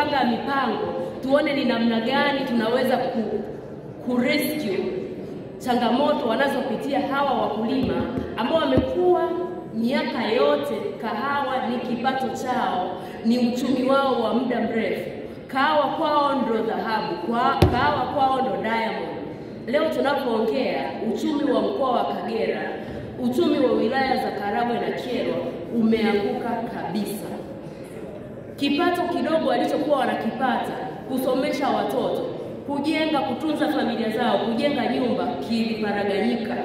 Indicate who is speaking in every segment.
Speaker 1: kupanga mipango, tuone ni namna gani tunaweza ku, ku rescue changamoto wanazopitia hawa wakulima ambao wamekuwa miaka yote, kahawa ni kipato chao, ni uchumi wao wa muda mrefu. Kahawa kwao ndo dhahabu, kwa, kahawa kwao ndo diamond. Leo tunapoongea uchumi wa mkoa wa Kagera, uchumi wa wilaya za Karagwe na Kyerwa umeanguka kabisa. Kipato kidogo walichokuwa wanakipata kusomesha watoto, kujenga, kutunza familia zao, kujenga nyumba kiliparaganyika.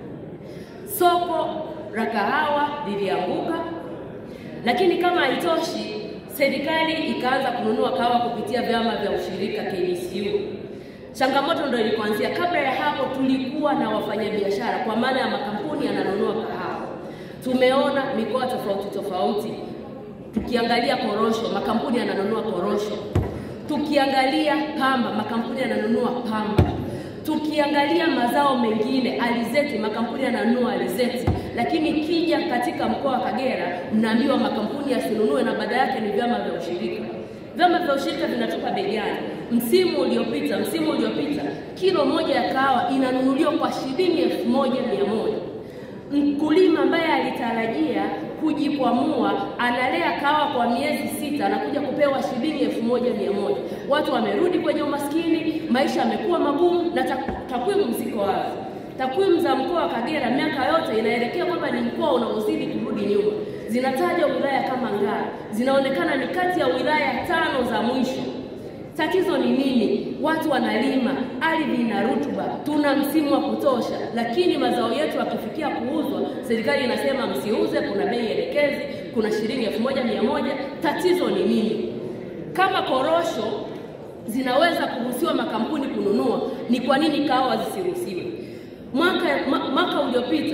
Speaker 1: Soko la kahawa lilianguka, lakini kama haitoshi, serikali ikaanza kununua kahawa kupitia vyama vya ushirika KDCU. Changamoto ndio ilipoanzia. Kabla ya hapo, tulikuwa na wafanyabiashara, kwa maana ya makampuni yananunua kahawa. Tumeona mikoa tofauti tofauti, tukiangalia korosho, makampuni yananunua korosho. Tukiangalia pamba, makampuni yananunua pamba. Tukiangalia mazao mengine, alizeti, makampuni yananunua alizeti. Lakini kija katika mkoa wa Kagera, mnaambiwa makampuni yasinunue na baada yake ni vyama vya ushirika. Vyama vya ushirika vinatupa bei gani? Msimu uliopita, msimu uliopita kilo moja ya kahawa inanunuliwa kwa shilingi elfu moja mia moja. Mkulima ambaye alitarajia kujikwamua analea kahawa kwa miezi sita anakuja kupewa shilingi elfu moja mia moja. Watu wamerudi kwenye umaskini, maisha yamekuwa magumu na takwimu ziko wazi. Takwimu za mkoa wa Kagera miaka yote inaelekea kwamba ni mkoa unaozidi kurudi nyuma. Zinataja wilaya kama Ngara, zinaonekana ni kati ya wilaya tano za mwisho. Tatizo ni nini? Watu wanalima, ardhi ina rutuba, tuna msimu wa kutosha, lakini mazao yetu yakifikia kuuzwa, serikali inasema msiuze, kuna bei elekezi, kuna shilingi elfu moja mia moja. Tatizo ni nini? Kama korosho zinaweza kuruhusiwa makampuni kununua, ni kwa nini kahawa zisiruhusiwe? Mwaka mwaka uliopita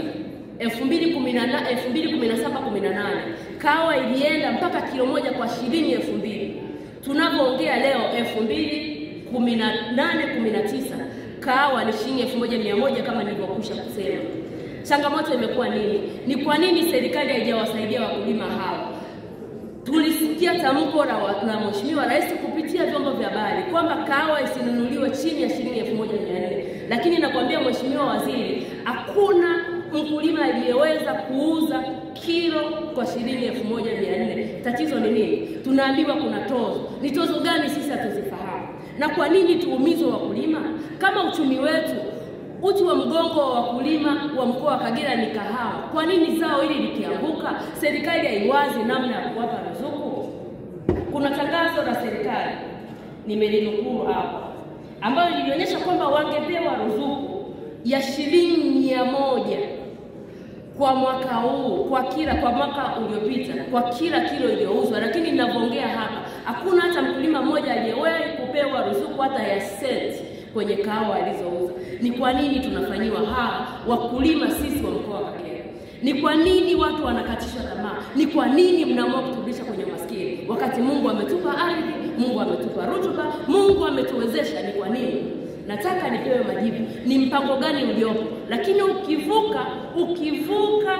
Speaker 1: 2017 18 kahawa ilienda mpaka kilo moja kwa shilingi elfu mbili. Tunavyoongea leo 2018 19 kahawa ni shilingi elfu moja mia moja kama nilivyokwisha kusema. Changamoto imekuwa nini? Ni kwa nini serikali haijawasaidia wakulima hawa? Tulisikia tamko la, la Mheshimiwa Rais kupitia vyombo vya habari kwamba kahawa isinunuliwe chini ya shilingi elfu moja mia nne lakini nakwambia Mheshimiwa Waziri, hakuna mkulima aliyeweza kuuza kilo kwa shilingi elfu moja mia nne. Tatizo ni nini? Tunaambiwa kuna tozo. Ni tozo gani sisi hatuzifahamu? Na kwa nini tuumizwe wakulima kama uchumi wetu uti wa mgongo wa wakulima wa mkoa wa Kagera ni kahawa. Kwa nini zao hili likianguka, serikali haiwazi namna ya kuwapa ruzuku? Kuna tangazo la serikali nimelinukuu hapa, ambayo lilionyesha kwamba wangepewa ruzuku ya shilingi mia moja kwa mwaka huu, kwa kila kwa mwaka uliopita, kwa kila kilo iliyouzwa. Lakini ninavyoongea hapa, hakuna hata mkulima mmoja aliyewahi kupewa ruzuku hata ya senti kwenye kahawa alizouza. Ni kwa nini tunafanyiwa hawa wakulima sisi wa mkoa wa Kagera? Ni kwa nini watu wanakatishwa tamaa? Ni kwa nini mnaamua kuturudisha kwenye umaskini wakati Mungu ametupa ardhi, Mungu ametupa rutuba, Mungu ametuwezesha? Ni kwa nini? Nataka nipewe majibu, ni mpango gani uliopo? Lakini ukivuka ukivuka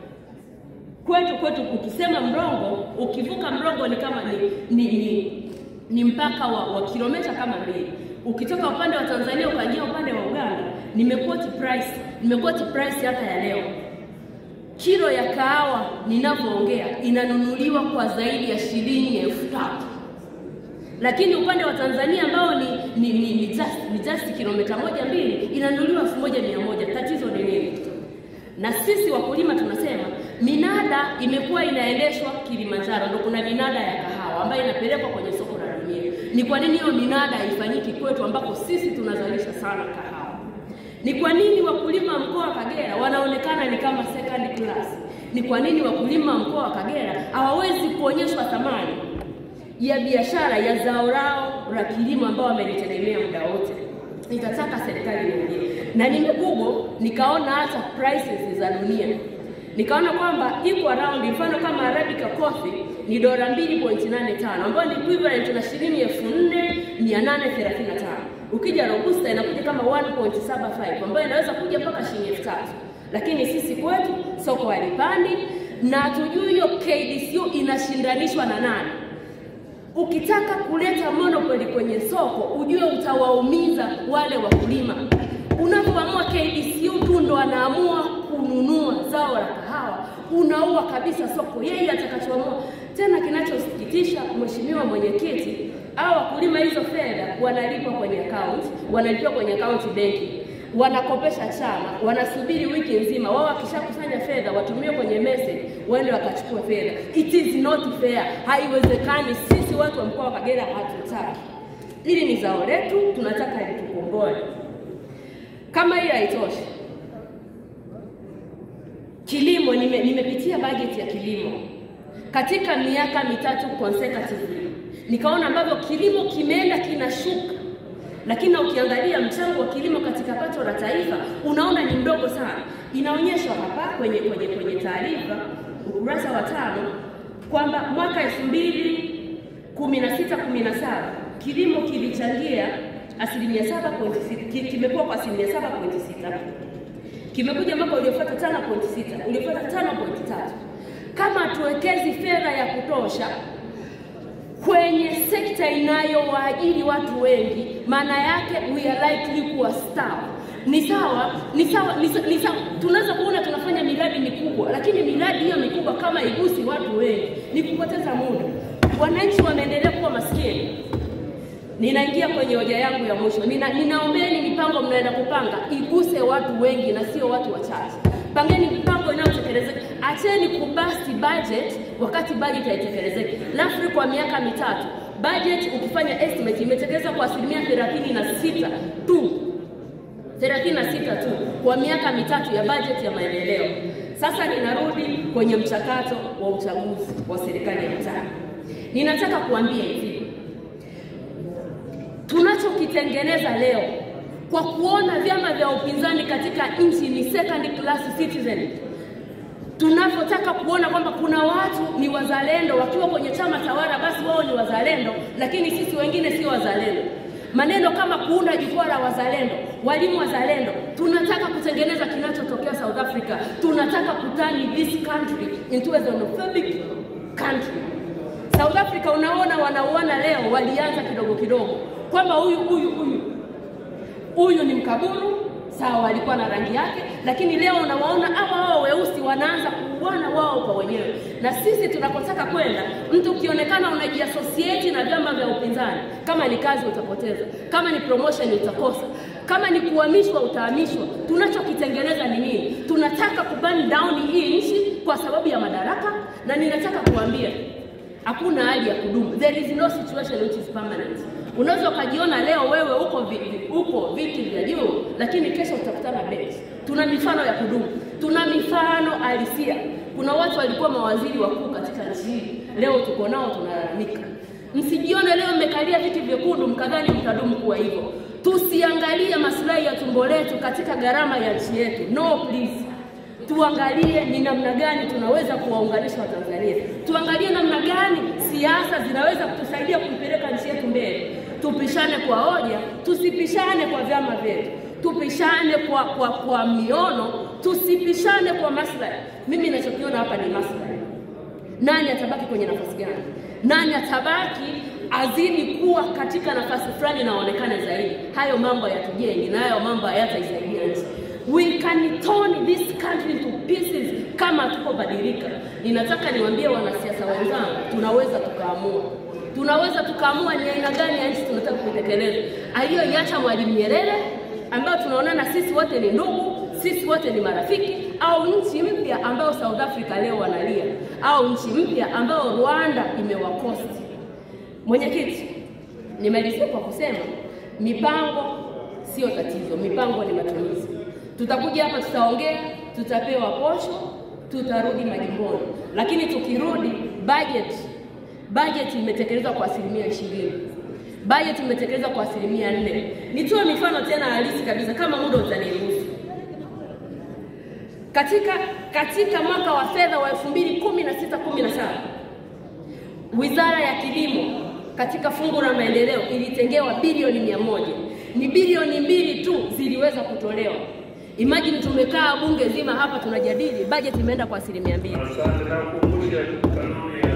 Speaker 1: kwetu kwetu, ukisema Mrongo, ukivuka Mrongo ni kama ni, ni, ni, ni mpaka wa, wa kilomita kama mbili ukitoka upande wa Tanzania ukaingia upande wa Uganda, nimekoti price nimekoti price hata ya leo. Kilo ya kahawa ninavyoongea inanunuliwa kwa zaidi ya shilingi elfu tatu lakini upande wa Tanzania ambao ni ni, ni, ni just, ni just kilomita moja mbili inanunuliwa elfu moja mia moja. Tatizo ni nini? Na sisi wakulima tunasema minada imekuwa inaendeshwa Kilimanjaro, ndio kuna minada ya kahawa ambayo inapelekwa kwenye soko la dunia. Ni kwa nini hiyo minada haifanyiki kwetu ambako sisi tunazalisha sana kahawa? Ni kwa nini wakulima wa mkoa wa Kagera wanaonekana ni kama second class? Ni kwa nini wakulima wa mkoa wa Kagera hawawezi kuonyeshwa thamani ya biashara ya zao lao la kilimo ambao wamelitegemea muda wote? Nitataka serikali iongee, na nimegoogle nikaona hata prices za dunia nikaona kwamba iko around, mfano kama Arabica coffee ni dola 2.85 ambayo ni equivalent na shilingi 4835. Ukija Robusta inakuja kama 1.75 ambayo inaweza kuja mpaka shilingi 3000. Lakini sisi kwetu soko halipandi na hatujui hiyo KDCU inashindanishwa na nani. Ukitaka kuleta monopoly kwenye soko, ujue utawaumiza wale wakulima. Unapoamua KDCU tu ndo anaamua kununua zao la kahawa, unaua kabisa soko, yeye atakachoamua. Tena kinachosikitisha, Mheshimiwa Mwenyekiti, hao wakulima hizo fedha wanalipwa kwenye account, wanalipwa kwenye account benki wanakopesha chama, wanasubiri wiki nzima. Wao wakishakusanya fedha watumie kwenye message, waende wakachukua fedha. It is not fair, haiwezekani. Sisi watu wa mkoa wa Kagera hatutaki. Hili ni zao letu, tunataka litukomboe. Kama hiyo haitoshi, kilimo, nime, nimepitia bajeti ya kilimo katika miaka mitatu consecutively, nikaona ambavyo kilimo kimeenda kinashuka lakini ukiangalia mchango wa kilimo katika pato la taifa unaona ni mdogo sana. Inaonyeshwa hapa kwenye kwenye kwenye taarifa ukurasa wa tano kwamba mwaka elfu mbili kumi na sita kumi na saba kilimo kilichangia asilimia saba pointi sita kimekuwa kwa asilimia saba pointi sita kimekuja mwaka uliofuata tano pointi sita uliofuata tano pointi tatu Kama hatuwekezi fedha ya kutosha kwenye sekta inayowaajiri watu wengi, maana yake we are likely kuwa starve. Ni sawa, ni sawa, ni sawa, ni sawa. Tunaweza kuona tunafanya miradi mikubwa, lakini miradi hiyo mikubwa kama igusi watu wengi ni kupoteza muda. Wananchi wanaendelea kuwa maskini. Ninaingia kwenye hoja yangu ya mwisho. Nina, ninaombeni mipango mnaenda kupanga iguse watu wengi na sio watu wachache. Pangeni mipango inayotekelezeka. Acheni kubasti budget wakati budget haitekelezeki. LAFRI kwa miaka mitatu budget ukifanya estimate imetekelezwa kwa asilimia thelathini na sita tu 36 tu kwa miaka mitatu ya bajeti ya maendeleo. Sasa ninarudi kwenye mchakato wa uchaguzi wa serikali ya mtaa. Ninataka kuambia hivi, tunachokitengeneza leo kwa kuona vyama vya upinzani katika nchi ni second class citizen, tunavyotaka kuona kwamba kuna watu ni wazalendo wakiwa kwenye chama tawala, basi wao ni wazalendo, lakini sisi wengine sio wazalendo maneno kama kuunda jukwaa la wazalendo, walimu wazalendo. Tunataka kutengeneza kinachotokea South Africa. Tunataka kutani this country into a xenophobic country. South Africa unaona wanauana leo, walianza kidogo kidogo kwamba huyu huyu huyu huyu ni mkaburu sawa, walikuwa na rangi yake, lakini leo unawaona hawa wao weusi wanaanza kuuana wao kwa wenyewe. Na sisi tunakotaka kwenda, mtu ukionekana unajiasosieti na vyama vya upinzani, kama ni kazi utapoteza, kama ni promotion utakosa, kama ni kuhamishwa utahamishwa. Tunachokitengeneza ni nini? Tunataka kuburn down hii nchi kwa sababu ya madaraka, na ninataka kuambia hakuna hali ya kudumu. There is no situation which is permanent. Unaweza ukajiona leo wewe uko vi, uko viti vya juu, lakini kesho utakutana benchi. Tuna mifano ya kudumu, tuna mifano halisia. Kuna watu walikuwa mawaziri wakuu katika nchi hii, leo tuko nao tunalalamika. Msijione leo mmekalia viti vyekundu mkadhani mtadumu kuwa hivyo. Tusiangalie maslahi ya tumbo letu katika gharama ya nchi yetu. No please tuangalie ni namna gani tunaweza kuwaunganisha Watanzania, tuangalie namna gani siasa zinaweza kutusaidia kuipeleka nchi yetu mbele. Tupishane kwa hoja, tusipishane kwa vyama vyetu, tupishane kwa, kwa, kwa miono, tusipishane kwa maslahi. Mimi ninachokiona hapa ni maslahi. Nani atabaki kwenye nafasi gani? Nani atabaki azidi kuwa katika nafasi fulani na aonekane zaidi? Hayo mambo hayatujengi na hayo mambo hayataisaidia nchi. We can turn this country into pieces kama tukobadilika. Ninataka niwaambie wanasiasa wenzangu, tunaweza tukaamua, tunaweza tukaamua ni aina gani ya nchi tunataka kuitekeleza, aliyoiacha Mwalimu Nyerere ambayo tunaonana sisi wote ni ndugu, sisi wote ni marafiki, au nchi mpya ambayo South Africa leo wanalia, au nchi mpya ambayo Rwanda imewakosti. Mwenyekiti, nimalizia kwa kusema mipango sio tatizo, mipango ni matumizi. Tutakuja hapa, tutaongea, tutapewa posho, tutarudi majimboni, lakini tukirudi, budget budget imetekelezwa kwa asilimia ishirini budget imetekelezwa kwa asilimia nne. Nitoe mifano tena halisi kabisa kama muda utaniruhusu. Katika katika mwaka wa fedha wa 2016 17 Wizara ya Kilimo katika fungu la maendeleo ilitengewa bilioni mia moja. Ni bilioni mbili tu ziliweza kutolewa. Imagine tumekaa bunge zima hapa tunajadili, budget imeenda kwa asilimia mbili.
Speaker 2: Asante na kukumbusha kanuni